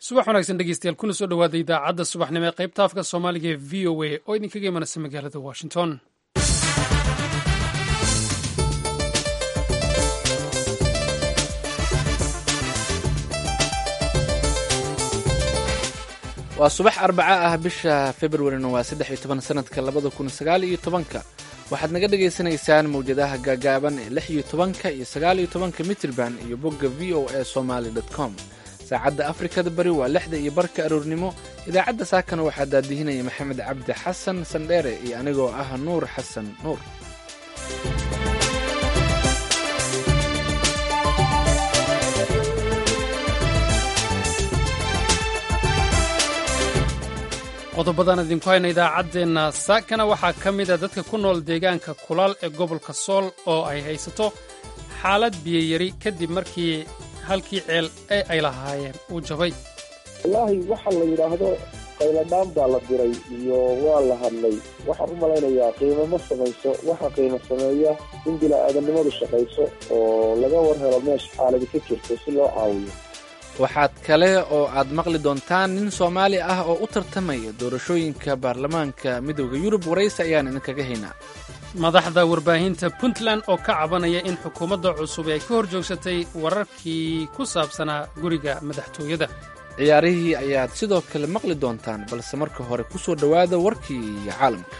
subax wanaagsan dhegeystayaal kuna soo dhowaada idaacadda subaxnimo ee qaybta afka soomaaliga ee v o a oo idinkaga imanaysa magaalada washington waa subax arbaca ah bisha februarina waa saddex iyo toban sanadka labada kun sagaal iyo tobanka waxaad naga dhagaysanaysaan mawjadaha gaagaaban ee lix iyo tobanka iyo sagaal iyo tobanka mitrban iyo bogga v o a somaly com saacadda afrikada bari waa lixda iyo barka aroornimo idaacadda saakana waxaa daadihinaya maxamed cabdi xasan sandheere iyo anigoo ah nuur xasan nuur qodobadaan idinku hayna idaacaddeenna saakana waxaa ka mida dadka ku nool deegaanka kulaal ee gobolka sool oo ay haysato xaalad biyayari kadib markii halkii ceel ee ay lahaayeen uu jabay wallaahi waxa la yidhaahdo qayladhaan baa la diray iyo waa la hadlay waxaan u malaynayaa qiimo ma samayso waxa qiimo sameeya in bila'aadannimadu shaqayso oo laga war helo meesha xaaladi ka jirto si loo caawiyo waxaad kale oo aad maqli doontaan nin soomaali ah oo u tartamaya doorashooyinka baarlamaanka midooda yurub waraysi ayaan idinkaga haynaa madaxda warbaahinta puntland oo ka cabanaya in xukuumadda cusub ay ka hor joogsatay wararkii ku saabsanaa guriga madaxtooyada ciyaarihii ayaad sidoo kale maqli doontaan balse marka hore ku soo dhowaada warkii caalamka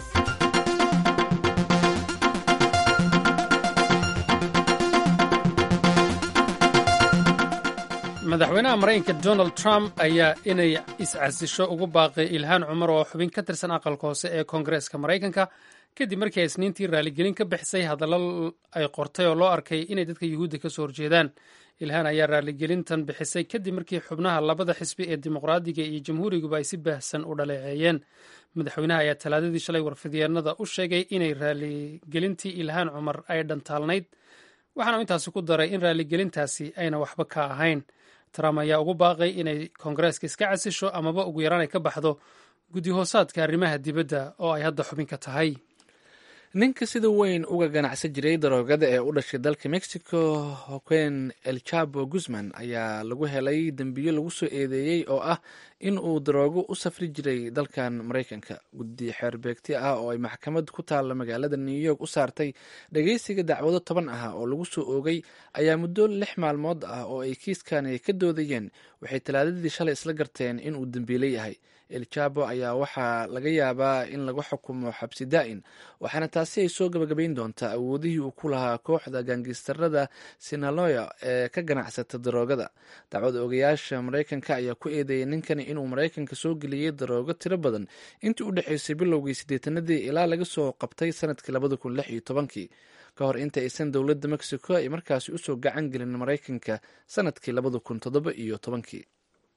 madaxweynaha maraykanka donald trump ayaa inay iscasisho ugu baaqay ilhaan cumar oo xubin ka tirsan aqalka hoose ee koongareeska maraykanka kadib markii ay isniintii raaligelin ka bixisay hadallo ay qortay oo loo arkay inay dadka yuhuudda ka soo horjeedaan ilhaan ayaa raaligelintan bixisay kadib markii xubnaha labada xisbi ee dimuqraadiga iyo jamhuuriguba ay si baahsan u dhaleeceeyeen madaxweynaha ayaa talaadadii shalay warfidyeennada u sheegay inay raaligelintii ilhaan cumar ay dhantaalnayd waxaana intaasi ku daray in raaligelintaasi ayna waxba ka ahayn trump ayaa ugu baaqay inay koongareeska iska casisho amaba ugu yaraan ay ka baxdo guddi hoosaadka arrimaha dibadda oo ay hadda xubin ka tahay ninka sida weyn uga ganacsan jiray daroogada ee u dhashay dalka mexico hoquen el chabo guzman ayaa lagu helay dembiyo lagu soo eedeeyey oo ah in uu daroogo u safri jiray dalkan maraykanka guddi xeerbeegti ah oo ay maxkamad ku taalla magaalada new york u saartay dhageysiga dacwado toban ah oo lagu soo oogay ayaa muddo lix maalmood ah oo ay kiiskani ka doodayeen waxay talaadadii shalay isla garteen inuu dembiile yahay el jabo ayaa waxaa laga yaabaa in lagu xukumo xabsi daa'in waxaana taasi ay soo gabagabayn doontaa awoodihii uu ku lahaa kooxda gaangistarada sinaloya ee ka ganacsata daroogada dacwada ogayaasha maraykanka ayaa ku eedeeyay ninkani inuu maraykanka soo geliyey daroogo tiro badan intii u dhexaysay bilowgii siddeetanadii ilaa laga soo qabtay sanadkii labada kun lix iyo tobankii ka hor inta aysan dowladda mexico ay markaasi usoo gacan gelin maraykanka sanadkii labada kun toddoba iyo tobankii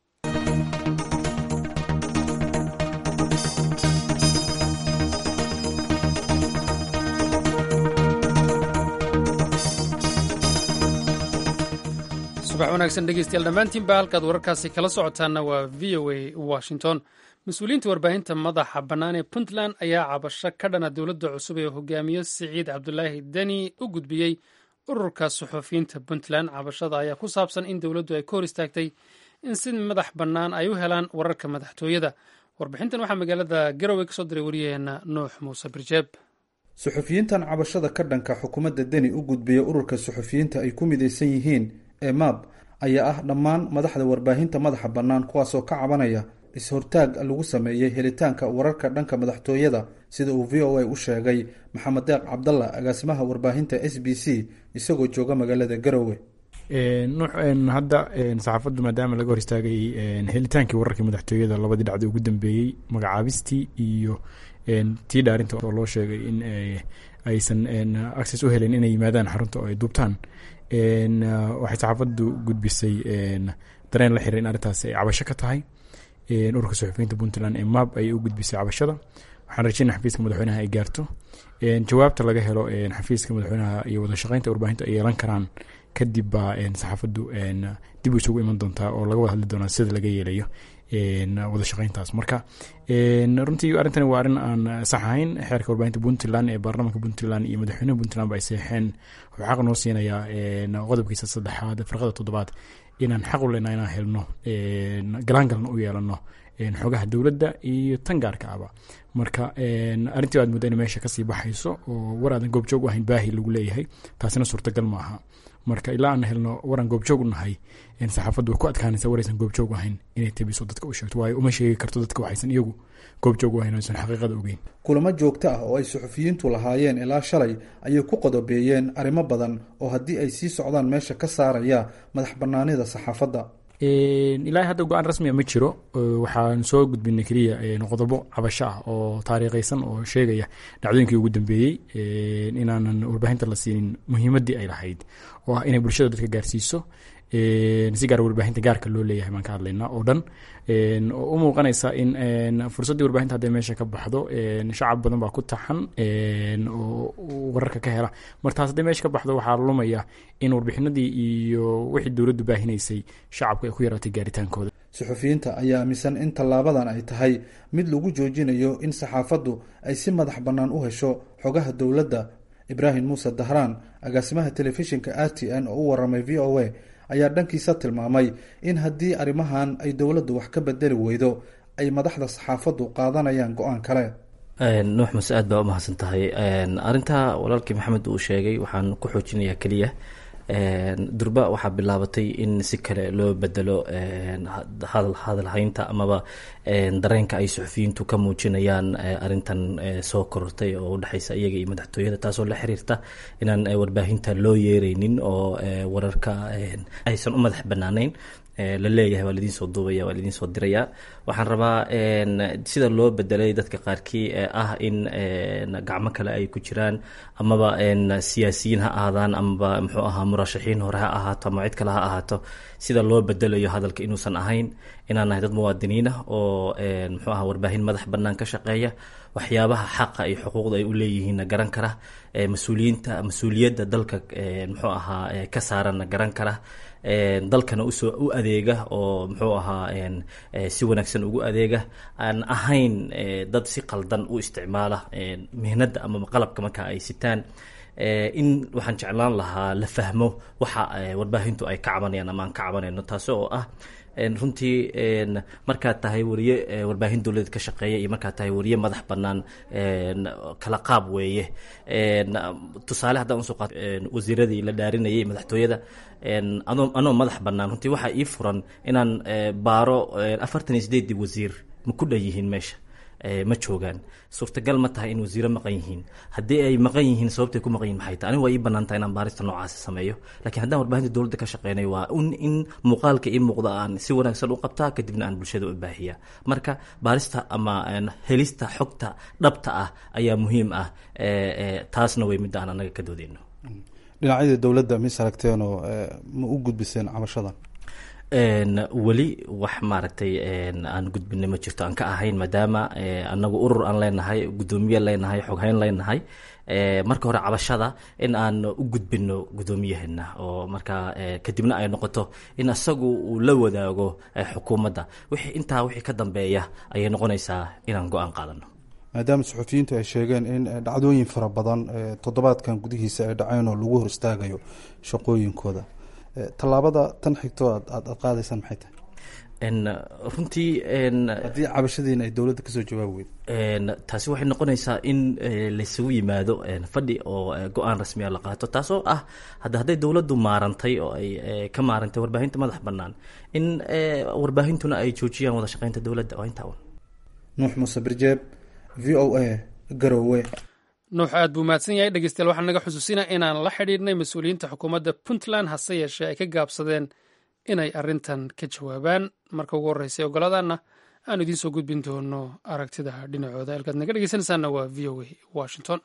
subax wanaagsan dhegeystayaal dhammaantiinba halkaad wararkaasi kala socotaanna waa v o a washington mas-uuliyiinta warbaahinta madaxa bannaan ee puntland ayaa cabasho ka dhana dowladda cusub ee hogaamiyo siciid cabdulaahi deni u gudbiyey ururka suxufiyiinta puntland cabashada ayaa ku saabsan in dowladdu ay ka hor istaagtay in si madax bannaan ay u helaan wararka madaxtooyada warbixintan waxaa magaalada garowe ka soo diray waryaheena nuux muuse birjeeb suxufiyiintan cabashada ka dhanka xukuumadda deni u gudbiya ururka suxufiyiinta ay ku midaysan yihiin ee maab ayaa ah dhammaan madaxda warbaahinta madaxa bannaan kuwaasoo ka cabanaya is-hortaag lagu sameeyey helitaanka wararka dhanka madaxtooyada sida uu v o a u sheegay maxamed deeq cabdalla agaasimaha warbaahinta s b c isagoo jooga magaalada garowe hadda saxaafaddu maadaama laga hor istaagay helitaankii wararkii madaxtooyada labadii dhacda ugu dambeeyey magacaabistii iyo tii dhaarinta oo loo sheegay in aysan access u helen inay yimaadaan xarunta oo ay duubtaan waxay saxaafaddu gudbisay dareen la xiray in arrintaas ay cabasho ka tahay ururka suxufiyiinta puntland ee mab ayay u gudbisay cabashada waxaan rajeyna xafiiska madaxweynaha ay gaarto jawaabta laga helo xafiiska madaxweynaha iyo wada shaqeynta warbaahinta ay yeelan karaan kadib baa saxaafaddu dib u isugu iman doontaa oo laga wada hadli doonaa sida laga yeelayo wada shaqeyntaas marka runtii arrintani waa arrin aan sax ahayn xeerka warbaahinta puntland ee baarlamaanka puntland iyo madaxweynaha puntland ba ay seexeen wuxuu xaq noo siinayaa qodobkiisa saddexaad farqada toddobaad inaan xaq u lena inaan helno galaangalna u yeelano xogaha dowladda iyo tan gaarka aba marka arrintii aad mudda in meesha kasii baxayso oo war aadan goobjoog u ahayn baahi lagu leeyahay taasina suurtagal maaha marka ilaa aan helno waraan goobjoog u nahay saxaafaddu way ku adkaanaysa waraysan goobjoog ahayn inay tabiso dadka u sheegto waayo uma sheegi karto dadka waxaysan iyagu goobjoog u ahayn aysan xaqiiqada ogeyn kulamo joogto ah oo ay suxufiyiintu lahaayeen ilaa shalay ayay ku qodobeeyeen arrimo badan oo haddii ay sii socdaan meesha ka saaraya madax bannaanida saxaafadda ilaa hadda go-aan rasmiga ma jiro waxaan soo gudbinay keliya qodobo cabasho ah oo taariikhaysan oo sheegaya dhacdooyinkii ugu dambeeyey inaanan warbaahinta la siinin muhiimaddii ay lahayd oo ah inay bulshada dadka gaarsiiso si gaar warbaahinta gaarka loo leeyahay baan ka hadlaynaa oo dhan oo u muuqanaysa in fursaddii warbaahinta hadday meesha ka baxdo shacab badan baa ku taxan oo wararka ka hela mar taas hadday meesha ka baxdo waxaa lumaya in warbixinadii iyo wixii dowladdu baahinaysay shacabku ay ku yaraatay gaaritaankooda suxufiyiinta ayaa aaminsan in tallaabadan ay tahay mid lagu joojinayo in saxaafaddu ay si madax bannaan u hesho xogaha dowladda ibraahim muuse dahraan agaasimaha telefishinka r t n oo u waramay v o a ayaa dhankiisa tilmaamay in haddii arrimahan ay dowladdu wax ka bedeli weydo ay madaxda saxaafaddu qaadanayaan go-aan kale nuux muse aad baa umahadsan tahay arrintaa walaalkii maxamed uu sheegay waxaan ku xoojinayaa keliya durba waxaa bilaabatay in si kale loo bedelo hadalhaynta amaba dareenka ay suxufiyiintu ka muujinayaan arintan soo korortay oo udhexaysa iyaga iyo madaxtooyada taasoo la xiriirta inaan warbaahinta loo yeereynin oo wararka aysan u madax banaanayn la leeyahay waa laidiin soo duubaya waa laidiin soo diraya waxaan rabaa sida loo bedelay dadka qaarkii ee ah in gacmo kale ay ku jiraan amaba siyaasiyiin ha ahaadaan amaba muxuu ahaa murashaxiin hore ha ahaato ama cid kale ha ahaato sida loo bedelayo hadalka inuusan ahayn inaan nahay dad muwaadiniin ah oo muxuu aha warbaahin madax bannaan ka shaqeeya waxyaabaha xaqa iyo xuquuqda ay u leeyihiinna garan kara mas-uuliyiinta mas-uuliyadda dalka muxuu ahaa ka saaranna garan kara dalkana usoo u adeega oo muxuu ahaa si wanaagsan ugu adeega aan ahayn dad si qaldan u isticmaala mihnadda ama qalabka marka ay sitaan in waxaan jeclaan lahaa la fahmo waxa warbaahintu ay ka cabanayaan ama aan ka cabanayno taasi oo ah runtii markaad tahay wariye warbaahin dowladeed ka shaqeeya iyo markaad tahay wariye madax bannaan kala qaab weeye tusaale haddaan usoo qaat wasiiradii la dhaarinayay madaxtooyada anoo anoo madax bannaan runtii waxaa ii furan inaan baaro afartan iyo sideedii wasiir ma ku dhan yihiin meesha ma joogaan suurtagal ma tahay in wasiiro maqan yihiin haddii ay maqan yihiin sababtay ku maqan yihin maxay tahay aniga waa ii bannaan tahay inaan baarista noocaasi sameeyo lakiin haddaan warbaahinta dowladda ka shaqeynayo waa un in muuqaalka ii muuqda aan si wanaagsan u qabtaa kadibna aan bulshada u baahiya marka baarista ama helista xogta dhabta ah ayaa muhiim ah taasna way midda aan anaga ka doodeyno dhinacyada dowladda mis aragteenoo ma u gudbiseen cabashadan weli wax maaragtay aan gudbinay ma jirto aan ka ahayn maadaama anagu urur aan leenahay guddoomiye leenahay xoghayn leenahay marka hore cabashada in aan u gudbino guddoomiyaheena oo markaa kadibna ay noqoto in isagu uu la wadaago xukuumadda wixii intaa wixii ka dambeeya ayay noqonaysaa inaan go-aan qaadano maadaama suxufiyiintu ay sheegeen in dhacdooyin fara badan toddobaadkan gudihiisa ay dhaceen oo lagu hor istaagayo shaqooyinkooda tallaabada tan xigto aad aad qaadaysaan maxay tahay runtii haddii cabashadiina ay dowladda kasoo jawaabi weyd taasi waxay noqonaysaa in laysugu yimaado fadhi oo go-aan rasmiya la qaato taasoo ah hadda hadday dowladdu maarantay oo ay ka maarantay warbaahinta madax bannaan in warbaahintuna ay joojiyaan wada shaqeynta dowladda waa intaa un nuux muuse birjeeb v o a garowe nuux aad buu mahadsan yahay dhegeystayaal waxaan naga xusuusina inaan la xidhiidhnay mas-uuliyiinta xukuumadda puntland hase yeeshee ay ka gaabsadeen inay arrintan ka jawaabaan marka ugu horreysay ogoladaanna aan idiin soo gudbin doono aragtida dhinacooda halkaad naga dhegeysanaysaanna waa v o a washington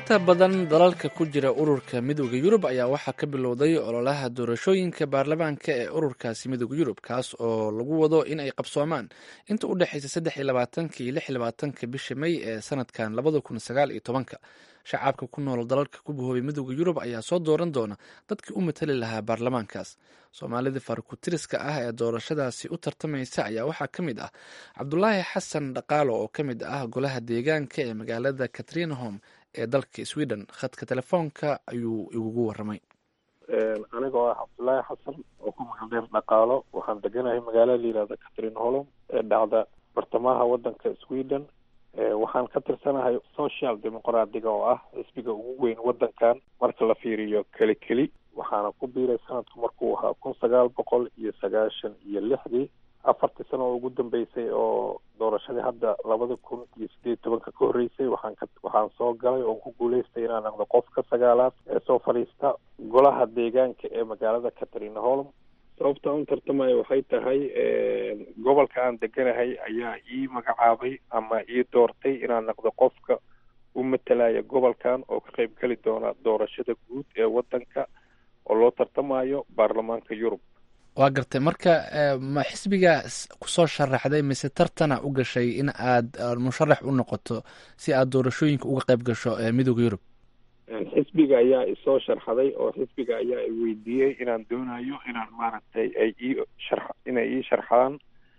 inta badan dalalka ku jira ururka midooda yurub ayaa waxaa ka bilowday ololaha doorashooyinka baarlamaanka ee ururkaasi midooda yurub kaas oo lagu wado in ay qabsoomaan inta u dhexeysa saddex iyo labaatanka iyo lix iyo labaatanka bisha may ee sanadkan labada kun sagaal iyo tobanka shacabka ku nool dalalka ku bahoobay midooda yurub ayaa soo dooran doona dadkii u matali lahaa baarlamaankaas soomaalida farkutiriska ah ee doorashadaasi u tartamaysa ayaa waxaa ka mid ah cabdulaahi xasan dhaqaalo oo ka mid ah golaha deegaanka ee magaalada katrinahom ee dalka sweden khadka telefoonka ayuu igugu waramay anigoo ah cabdulaahi xasan oo ku magaldheer dhaqaalo waxaan deganahay magaala la yihahda catrin holom ee dhacda bartamaha wadanka sweden waxaan ka tirsanahay social demoqraatiga oo ah xisbiga ugu weyn wadankan marka la fiiriyo keli keli waxaana ku biiray sanadku markuu ahaa kun sagaal boqol iyo sagaashan iyo lixdii afartii sano oo ugu dambeysay oo doorashadii hadda labada kun iyo sideed tobanka ka horreysay waxaan ka waxaan soo galay oon ku guuleystay inaan noqdo qofka sagaalaad ee soo fadhiista golaha deegaanka ee magaalada catharina holm sababta un tartamaya waxay tahay gobolka aan deganahay ayaa ii magacaabay ama ii doortay inaan noqdo qofka u matalaya gobolkan oo ka qayb geli doona doorashada guud ee wadanka oo loo tartamayo baarlamaanka yurub waa gartay marka ma xisbiga kusoo sharaxday mise tartana u gashay in aad musharax u noqoto si aad doorashooyinka uga qayb gasho midooda yurub xisbiga ayaa isoo sharxaday oo xisbiga ayaa i weydiiyey inaan doonayo inaan maaragtay ay ii shar inay ii sharxaan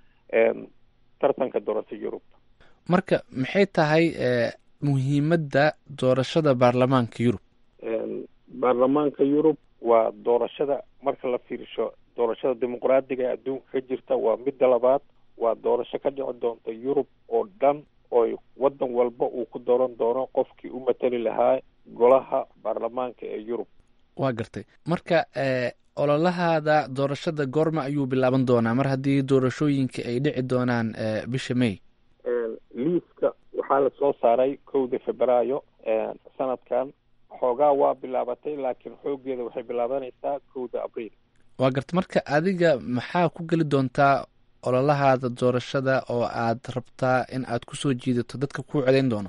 tartanka doorasho yurub marka maxay tahay muhiimadda doorashada baarlamaanka yurub baarlamaanka yurub waa doorashada marka la fiirsho doorashada dimuqraadiga ee adduunka ka jirta waa midda labaad waa doorasho ka dhici doonta yurub oo dhan oo wadan walba uu ku dooran doono qofkii u matali lahaa golaha baarlamaanka ee yurub waa gartay marka ololahaada doorashada goorma ayuu bilaaban doonaa mar haddii doorashooyinka ay dhici doonaan bisha may liiska waxaa la soo saaray kowda febraayo sanadkan xoogaa waa bilaabatay laakiin xoogeeda waxay bilaabanaysaa kowda abriil waa gartay marka adiga maxaa ku geli doontaa ololahaada doorashada oo aad rabtaa in aad kusoo jiidato dadka kuu codayn doono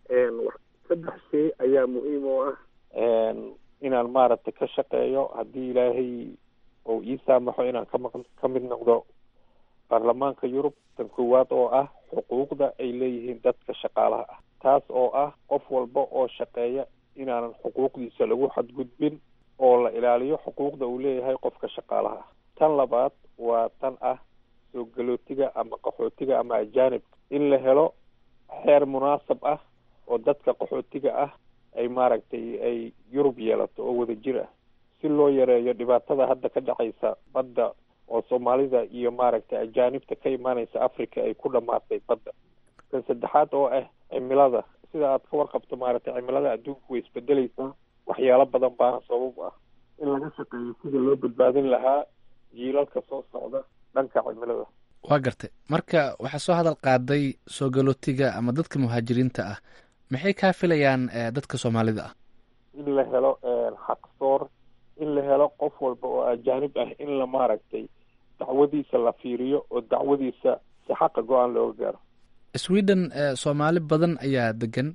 saddex shay ayaa muhiim oo ah inaan maaragtay ka shaqeeyo haddii ilaahay uu ii saamaxo inaan kama ka mid noqdo baarlamaanka yurub tan koowaad oo ah xuquuqda ay leeyihiin dadka shaqaalaha ah taas oo ah qof walba oo shaqeeya inaanan xuquuqdiisa lagu xadgudbin oo la ilaaliyo xuquuqda uu leeyahay qofka shaqaalaha ah tan labaad waa tan ah soo galootiga ama qaxootiga ama ajaanibka in la helo xeer munaasab ah oo dadka qaxootiga ah ay maaragtay ay yurub yeelato oo wada jir ah si loo yareeyo dhibaatada hadda ka dhacaysa badda oo soomaalida iyo maaragtay ajaanibta ka imaanaysa africa ay ku dhamaatay badda kan saddexaad oo ah cimilada sida aad ka warqabto maaragtay cimilada adduunku way isbedeleysaa waxyaalo badan baana sabab ah in laga shaqeeyo sida loo badbaadin lahaa jiilalka soo socda dhanka cimilada waa gartay marka waxaa soo hadal qaaday soo galootiga ama dadka muhaajiriinta ah maxay kaa filayaan dadka soomaalida ah in la helo xaqsoor in la helo qof walba oo ajaanib ah in la maaragtay dacwadiisa la fiiriyo oo dacwadiisa si xaqa go-aan looga gaaro sweden soomaali badan ayaa degan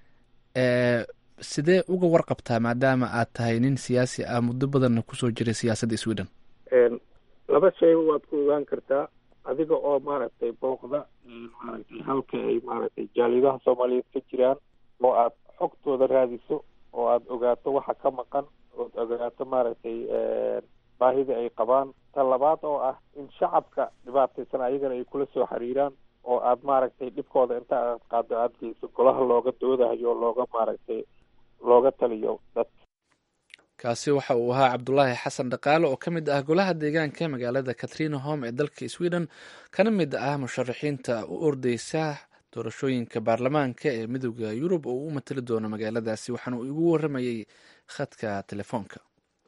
sidee uga warqabtaa maadaama aad tahay nin siyaasi ah muddo badanna kusoo jiray siyaasadda sweden laba shayba waad ku ogaan kartaa adiga oo maaragtay booqda maaragtay halka ay maaragtay jaalidaha soomaaliyeed ka jiraan oo aad xogtooda raadiso oo aad ogaato waxa ka maqan ood ogaato maaragtay baahida ay qabaan ta labaad oo ah in shacabka dhibaataysan ayagana ay kula soo xiriiraan oo aad maaragtay dhibkooda inta aad qaado aad geyso golaha looga doodayo looga maaragtay looga taliyo dadka kaasi waxa uu ahaa cabdulaahi xasan dhaqaale oo ka mid ah golaha deegaanka magaalada katrina home ee dalka sweden kana mid ah musharaxiinta u ordeysa doorashooyinka baarlamaanka ee midooda yurub oo u matali doono magaaladaasi waxaana uu igu waramayey khadka telefoonka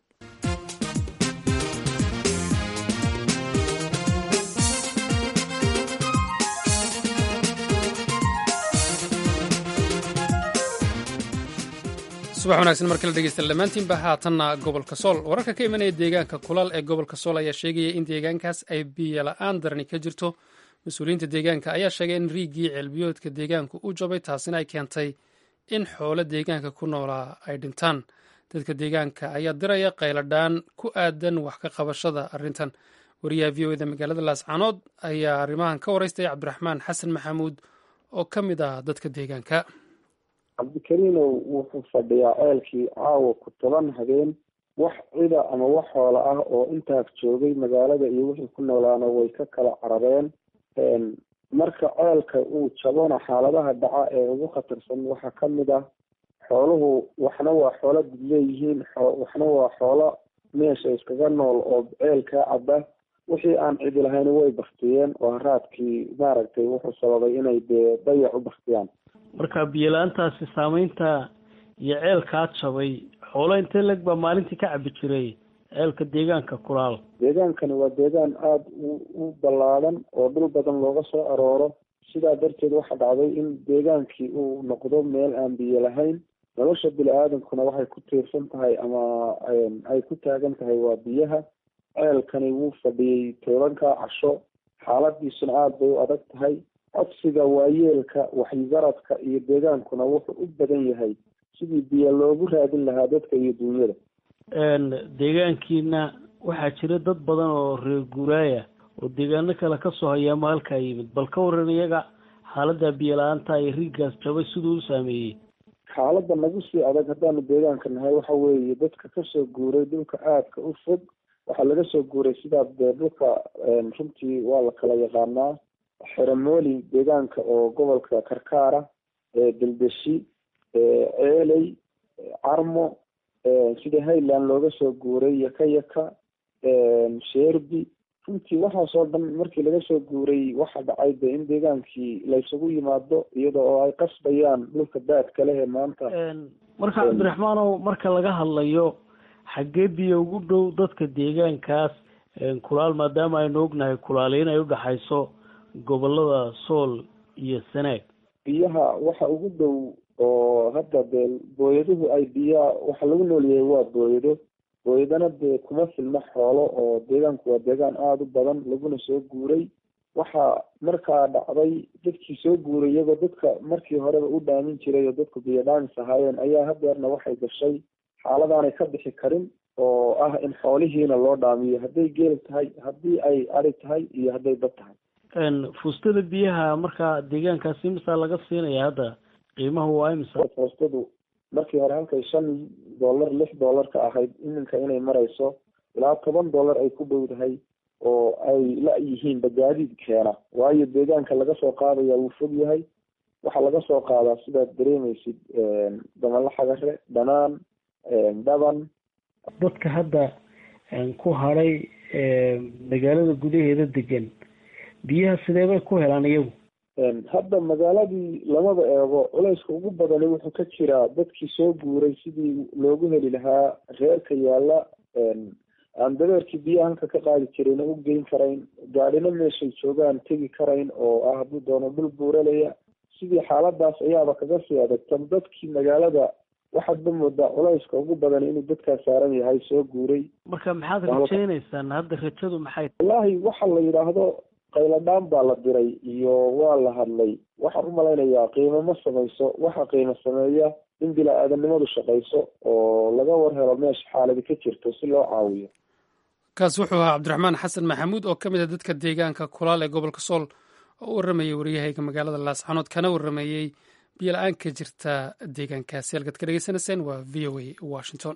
subax wanaagsan mar kale dhegeysta dhammaantiinba haatanna gobolka sool wararka ka imanaya deegaanka kulal ee gobolka sool ayaa sheegaya in deegaankaas ay biyo la-aan darani ka jirto mas-uuliyiinta deegaanka ayaa sheegay in riigii ceelbiyoodka deegaanku u jabay taasina ay keentay in xoolo deegaanka ku noolaa ay dhintaan dadka deegaanka ayaa diraya qayladhaan ku aadan wax ka qabashada arrintan wariyaha v o eda magaalada laascaanood ayaa arrimahan ka waraystay cabdiraxmaan xasan maxamuud oo ka mid ah dadka deegaanka cabdikariinow wuxuu fadhiyaa ceelkii caawa ku toban habeen wax cida ama wax xoola ah oo intaas joogay magaalada iyo wixii ku noolaana way ka kala carareen marka ceelka uu jabona xaaladaha dhaca ee ugu khatarsan waxaa ka mid ah xooluhu waxna waa xoolo dad leeyihiin waxna waa xoolo meesha iskaga nool oo ceelkaa caba wixii aan cidi lahayn way baktiyeen oo haraadkii maaragtay wuxuu sababay inay dee dayac u baktiyaan marka biyo-la-aantaasi saameynta iyo ceelkaa jabay xoolo intee leg baa maalintii ka cabi jiray ceelka deegaanka kulaal deegaankani waa deegaan aada u u ballaadan oo dhul badan looga soo arooro sidaa darteed waxaa dhacday in deegaankii uu noqdo meel aan biyo lahayn nolosha bini-aadamkuna waxay ku tiirsan tahay ama ay ku taagan tahay waa biyaha ceelkani wuu fadhiyey tobanka casho xaaladiisuna aada bay u adag tahay codsiga waayeelka waxgaradka iyo deegaankuna wuxuu u badan yahay sidii biyo loogu raadin lahaa dadka iyo duunyada deegaankiina waxaa jira dad badan oo reer guuraaya oo deegaano kale kasoo hayaama halkaa yimid bal ka waran iyaga xaalada biyo la-aanta iyo riiggaas jabay siduu u saameeyey xaaladda nagu sii adag haddaanu deegaanka nahay waxa weeye dadka kasoo guuray dhulka aadka u fog waxaa laga soo guuray sidaa dee dhulka runtii waa la kala yaqaanaa xeramooli deegaanka oo gobolka karkaara deldeshi ceeley carmo sida highland looga soo guuray yaka yaka sherbi runtii waxaasoo dhan markii laga soo guuray waxa dhacay de in deegaankii laysugu yimaado iyada oo ay qasbayaan dhulka daadka leh ee maanta marka cabdiraxmaanow marka laga hadlayo xaggee biyo ugu dhow dadka deegaankaas kulaal maadaama aynu ognahay kulaali in ay udhaxayso gobolada sool iyo sanaag biyaha waxa ugu dhow oo hadda dee booyaduhu ay biyaa waxa lagu noolyahay waa booyado booyadana dee kuma filna xoolo oo deegaanku waa deegaan aada u badan laguna soo guuray waxaa markaa dhacday dadkii soo guuray iyagoo dadka markii horeba u dhaamin jiray oo dadku biyo dhaamis ahaayeen ayaa hadeerna waxay gashay xaaladaanay ka bixi karin oo ah in xoolihiina loo dhaamiyo hadday geel tahay haddii ay adi tahay iyo hadday dad tahay fuustada biyaha markaa deegaankaasi imisaa laga siinaya hadda qiimahu waa imisa foostadu markii hore halkay shan dollar lix dollar ka ahayd iminka inay marayso ilaa toban dollar ay ku dhowdahay oo ay la yihiin bagaadiid keena waayo deegaanka laga soo qaadaya wuu fog yahay waxaa laga soo qaadaa sidaad dareemaysid damala xagare dhanaan dhaban dadka hadda ku hadhay magaalada gudaheeda degan biyaha sidee bay ku helaan iyagu hadda magaaladii lamaba eego culayska ugu badani wuxuu ka jiraa dadkii soo guuray sidii loogu heli lahaa reerka yaalla aan dabeerkii biyaha halka ka qaadi jirayna u geyn karayn gaadhina meeshay joogaan tegi karayn oo ah hadduu doono dhul buuralaya sidii xaaladaas ayaaba kaga sii adagtan dadkii magaalada waxaadba moodaa culayska ugu badan inuu dadkaas saaran yahay soo guuray marka maxaad rajaynaysaan hadda rajadu maxay wallaahi waxa la yidhaahdo qayladhaan baa la diray iyo waa la hadlay waxaan u malaynayaa qiimo ma samayso waxa qiimo sameeya in bila-aadanimadu shaqayso oo laga war helo meesha xaaladi ka jirto si loo caawiyo kaas wuxuu ahaa cabdiraxmaan xasan maxamuud oo ka mid a dadka deegaanka kulaal ee gobolka sool oo u warramayey waryahayga magaalada laascanood kana warramayey biyo la-aan ka jirta deegaankaasi halkaad ka dhegeysanayseen waa v o a washington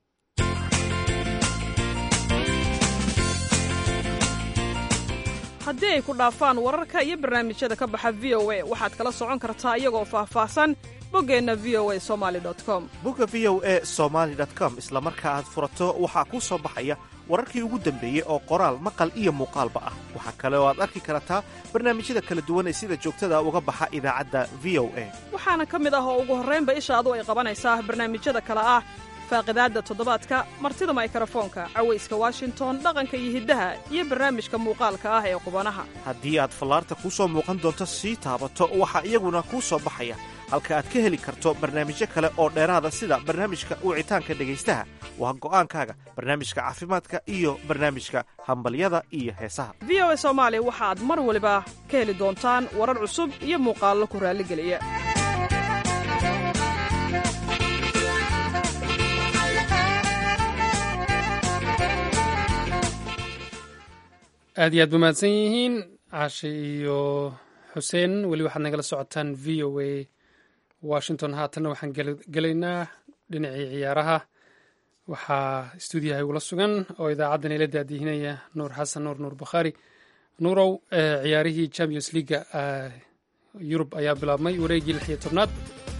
haddii ay ku dhaafaan wararka iyo barnaamijyada ka baxa v o a waxaad kala socon kartaa iyagoo faahfaahsan boggeenna v o a somali com bogga v o e somaali com isla marka aad furato waxaa kuu soo baxaya wararkii ugu dambeeyey oo qoraal maqal iyo muuqaalba ah waxaa kale oo aad arki kartaa barnaamijyada kala duwan ee sida joogtada uga baxa idaacadda v o a waxaana ka mid ah oo ugu horraynba ishaadu ay qabanaysaa barnaamijyada kale ah faaqidaadda toddobaadka martida maykarafoonka cawayska washington dhaqanka iyo hiddaha iyo barnaamijka muuqaalka ah ee qubanaha haddii aad fallaarta kuu soo muuqan doonto sii taabato waxaa iyaguna kuu soo baxaya halka aad ka heli karto barnaamijyo kale oo dheeraada sida barnaamijka wicitaanka dhegaystaha waa go'aankaaga barnaamijka caafimaadka iyo barnaamijka hambalyada iyo heesaha v o a soomaali waxaad mar waliba ka heli doontaan warar cusub iyo muuqaallo ku raalligeliya aad iyo aad ba mahadsan yihiin caashe iyo xuseen weli waxaad nagala socotaan v o a washington haatanna waxaan gelaynaa dhinacii ciyaaraha waxaa stuudiyaha igula sugan oo idaacaddan ila daadihinaya nuur xasan nuur nuur bakhaari nuurow ciyaarihii champions leaga yurub ayaa bilaabmay wareegii lix iyo tobnaad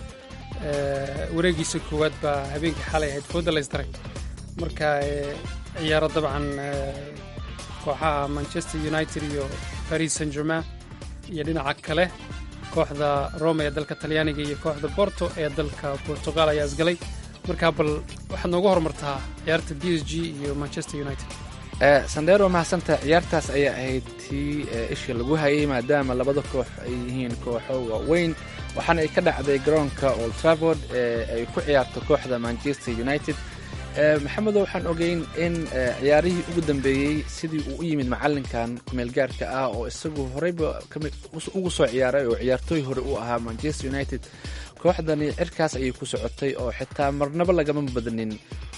wareegiisa koowaad baa habeenkii xalay ahayd fooda laysdaray marka ciyaaro dabcan kooxaha manchester united iyo paris saint germain iyo dhinaca kale kooxda rome ee dalka talyaaniga iyo kooxda borto ee dalka portugal ayaa isgalay markaa bal waxaad noogu horumartaa ciyaarta b s g iyo manchester united sandero mahadsantaha ciyaartaas ayaa ahayd tii isha lagu hayay maadaama labada koox ay yihiin kooxo waaweyn waxaana ay ka dhacday garoonka old travord ee ay ku ciyaarto kooxda manchester united maxamedo waxaan ogeyn in ciyaarihii ugu dambeeyey sidii uu u yimid macalinkan kumeelgaarka ah oo isagu horeyba ugu soo ciyaaray oo ciyaartooy hore u ahaa manchester united kooxdani cirkaas ayay ku socotay oo xitaa marnaba lagama badanin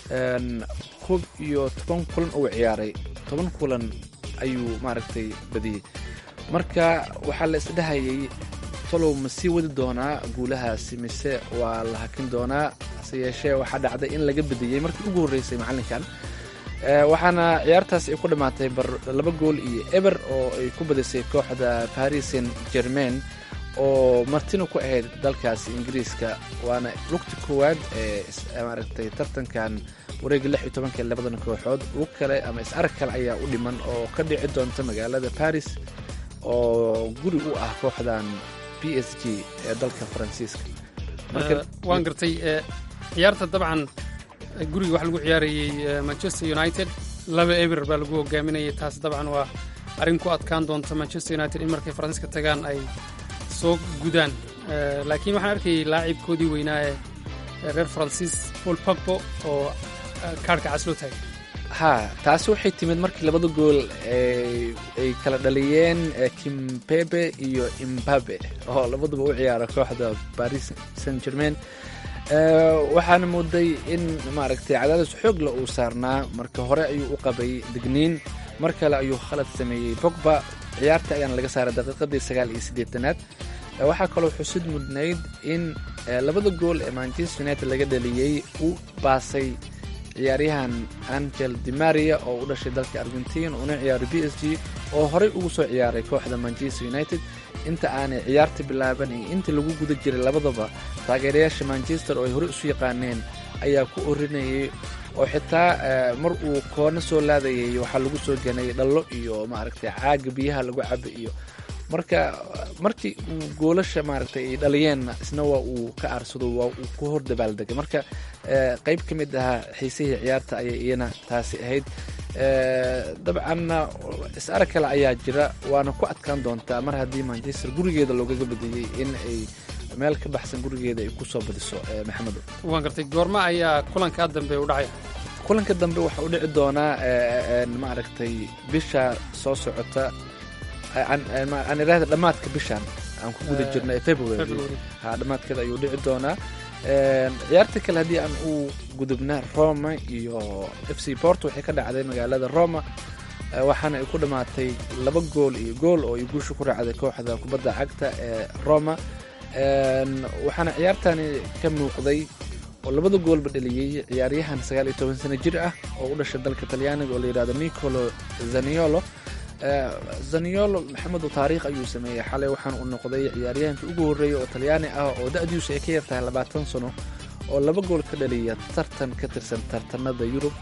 koob iyo toban kulan uu ciyaaray toban kulan ayuu maaragtay badiyey marka waxaa la isdhahayay tolow ma sii wadi doonaa guulahaasi mise waa la hakin doonaa hase yeeshee waxaa dhacday in laga badiyey markii ugu horreysay macallinkan waxaana ciyaartaas ay ku dhammaatay bar laba gool iyo eber oo ay ku badisay kooxda paris saint germain oo martina ku ahayd dalkaasi ingiriiska waana lugti koowaad ee maaragtay tartankan wareega lix iyo tobanka labadan kooxood lug kale ama is arag kale ayaa u dhiman oo ka dhici doonta magaalada paris oo guri u ah kooxdan b s g ee dalka faransiiska waan gartay ciyaarta dabcan guriga waxaa lagu ciyaarayey manchester united laba eber baa lagu hogaaminayay taas dabcan waa arrin ku adkaan doonta manchester united in markay faransiiska tagaan ay soo gudaan laakiin waxaan arkayay laacibkoodii weynaa ee reer faransiis paul pagbo oo kaarhka cas loo taagay ha taasi waxay timid markii labada gool ay kala dhaliyeen kimpebe iyo imbabe oo labaduba u ciyaara kooxda paris saint germain waxaana mooday in maaragtay cadaadis xoogla uu saarnaa marka hore ayuu u qabay digniin mar kale ayuu khalad sameeyey bogba ciyaarta ayaana laga saaray daqiiqadii sagaal iyo siddeetanaad waxaa kaloo xusid mudnayd in labada gool ee manchester united laga dhaliyey uu baasay ciyaaryahan angel dimaria oo u dhashay dalka argentin una ciyaaray b s g oo horey ugu soo ciyaaray kooxda manchester united inta aanay ciyaarta bilaaban iyo inta lagu guda jiray labadaba taageerayaasha manchester oo ay horey isu yaqaaneen ayaa ku orinayay oo xitaa mar uu koona soo laadayay waxaa lagu soo ganay dhallo iyo maaragtay caaga biyaha lagu caba iyo marka markii uu goolasha maaragtay ay dhaliyeenna isna waa uu ka aarsado waa uu ku hor dabaaldegay marka qayb ka mid ahaa xiisihii ciyaarta ayay iyana taasi ahayd dabcanna is arag kale ayaa jira waana ku adkaan doontaa mar haddii manchester gurigeeda loogaga badiyey in ay meel ka baxsan gurigeeda ay kusoo badiso maxamedo waan gartay goorma ayaa kulankaa dambe u dhacaya kulanka dambe waxaa u dhici doonaa maaragtay bisha soo socota aan iraahda dhammaadka bishan aan ku guda jirno ee february ha dhammaadkeeda ayuu dhici doonaa ciyaarta kale haddii aan u gudubna roma iyo f c port waxay ka dhacday magaalada roma waxaana ay ku dhammaatay laba gool iyo gool oo ay guusha ku raacday kooxda kubadda cagta ee roma waxaana ciyaartani ka muuqday oo labada goolba dhaliyey ciyaaryahan sagaal iyo toban sano jir ah oo u dhashay dalka talyaaniga oo la yidhahdo nicolo zaniolo zaniolo maxamedu taariikh ayuu sameeyey xalay waxaan uu noqday ciyaaryahankii ugu horreeyay oo talyaani ah oo da-diisu ay ka yartahay labaatan sano oo laba gool ka dhaliya tartan ka tirsan tartanada yurub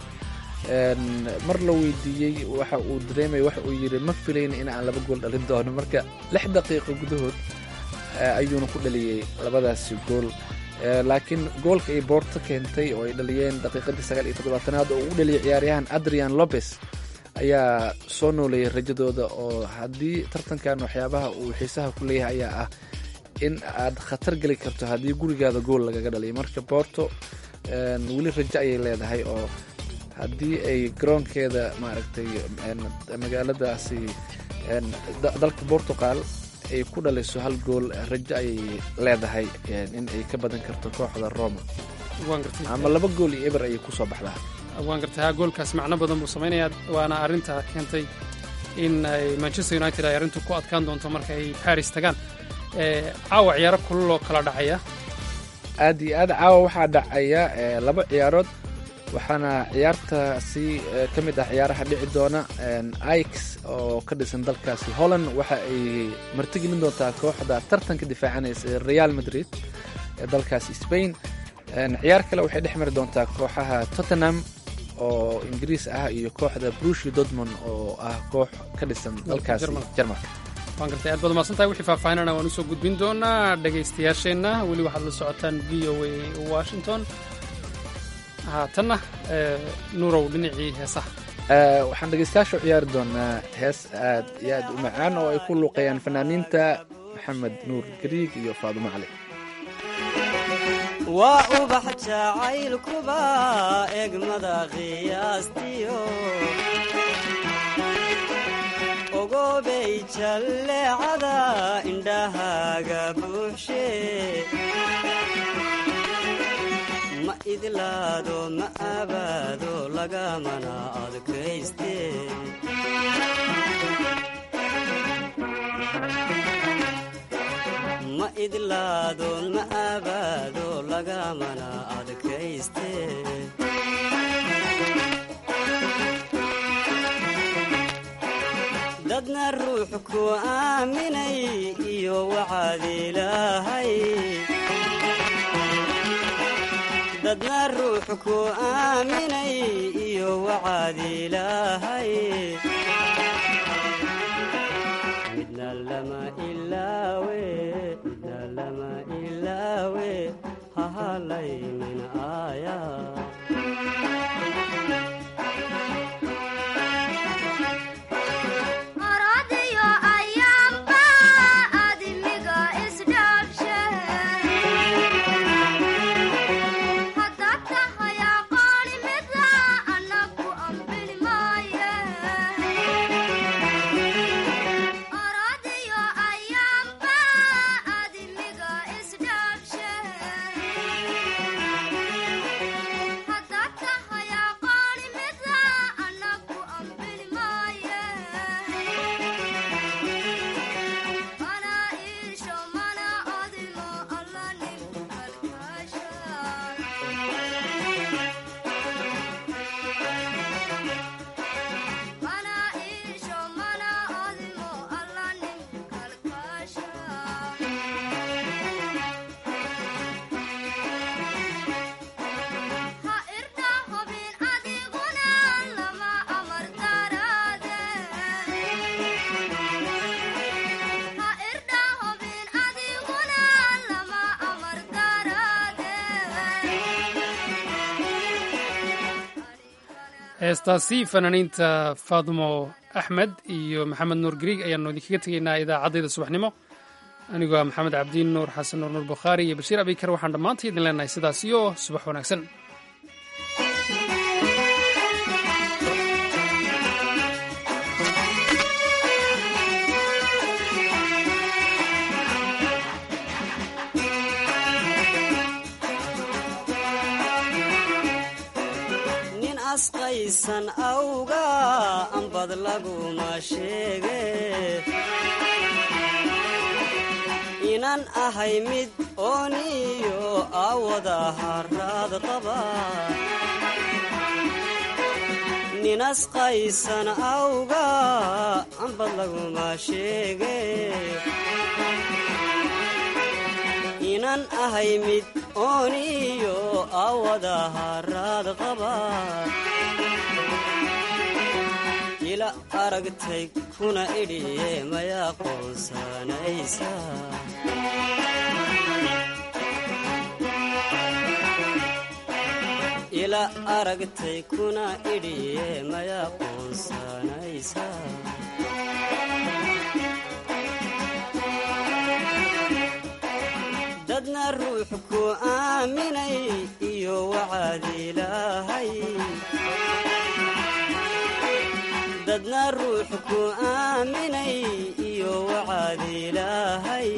mar la weydiiyey waxa uu dareemaya waxa uu yidhi ma filayn in aan laba gool dhalin doono marka lix daqiiqo gudahood ayuuna ku dhaliyey labadaasi gool laakiin goolka ay boorto keentay oo ay dhaliyeen daqiiqadii sagaal iyo toddobaatanaad oo uu dhaliyay ciyaaryahan adrian lopez ayaa soo nooleeyay rajadooda oo haddii tartankan waxyaabaha uu xiisaha ku leeyahay ayaa ah in aad khatar geli karto haddii gurigaada gool lagaga dhaliyo marka boorto weli rajo ayay leedahay oo haddii ay garoonkeeda maaragtay magaaladaasi dalka portugal ay ku dhaliso hal gool rajo ayay leedahay in ay ka badan karto kooxda roma ama laba gool iyo eber ayay kusoo baxdaa waan gartay ha goolkaas macno badan buu samaynayaa waana arrinta keentay in ay manchester united ay arrintu ku adkaan doonto marka ay paris tagaan caawa ciyaaro kululoo kala dhacaya aad iyo aad caawa waxaa dhacaya laba ciyaarood waxaana ciyaartaasi ka mid ah ciyaaraha dhici doona ix oo ka dhisan dalkaasi holland waxa ay martigelin doontaa kooxda tartanka difaacanaysa ee real madrid ee dalkaasi spain ciyaar kale waxay dhex mari doontaa kooxaha tottenham oo ingiriis ah iyo kooxda brushi dortmond oo ah koox ka dhisan dalkaasi jarmalka waan gartay aad baad umaasantahay wixii faahfaahinana waan usoo gudbin doonaa dhegaystayaasheenna weli waxaad la socotaan v o a washington haatanna nuurow dhinacii heesaha waxaan dhegaystayaasha u ciyaari doonaa hees aad iyo aad u macaan oo ay ku luuqayaan fanaaniinta maxamed nuur gariig iyo faadumo cali waa ubax jacaylkuba egmada qiyaastiyo ogobay jalleecada indhahaaga buuxshe ma idlaado ma abaado lagamana adkayste ma idlaado ma abaado lagamana adkayste dadna ruux ku aaminay iyo waxaad ilaahay dadna ruux ku aaminay iyo waxaad ilaahay midna lama ilaawe midna lama ilaawe hahalaynin aaya heestaasi fanaaniinta faadumo axmed iyo maxamed nuur gariig ayaanu idinkaga tegaynaa idaacaddayda subaxnimo anigoo ah maxamed cabdiin nuur xasan nuur nuur bukhaari iyo bashiir abikar waxaan dhammaanta idin leenahay sidaas iyo subax wanaagsan asqaysan awga ambad laguma sheege inan ahay mid ooniyo awada haraad qaba nin asqaysan awga ambad laguma sheege inan ahay mid ooniyo awada haraad qaba ila aragtay kuna idhiye maya qoonsanaysa ila aragtay kuna idhiye maya qoonsanaysa dadna ruux ku aaminay iyo waxaad ilaahay dadna ruux ku aaminay iyo waxaad ilaahay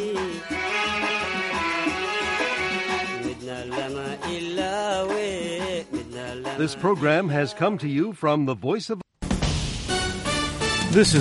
midna lama ilaawe midna This program has come to you from the Voice of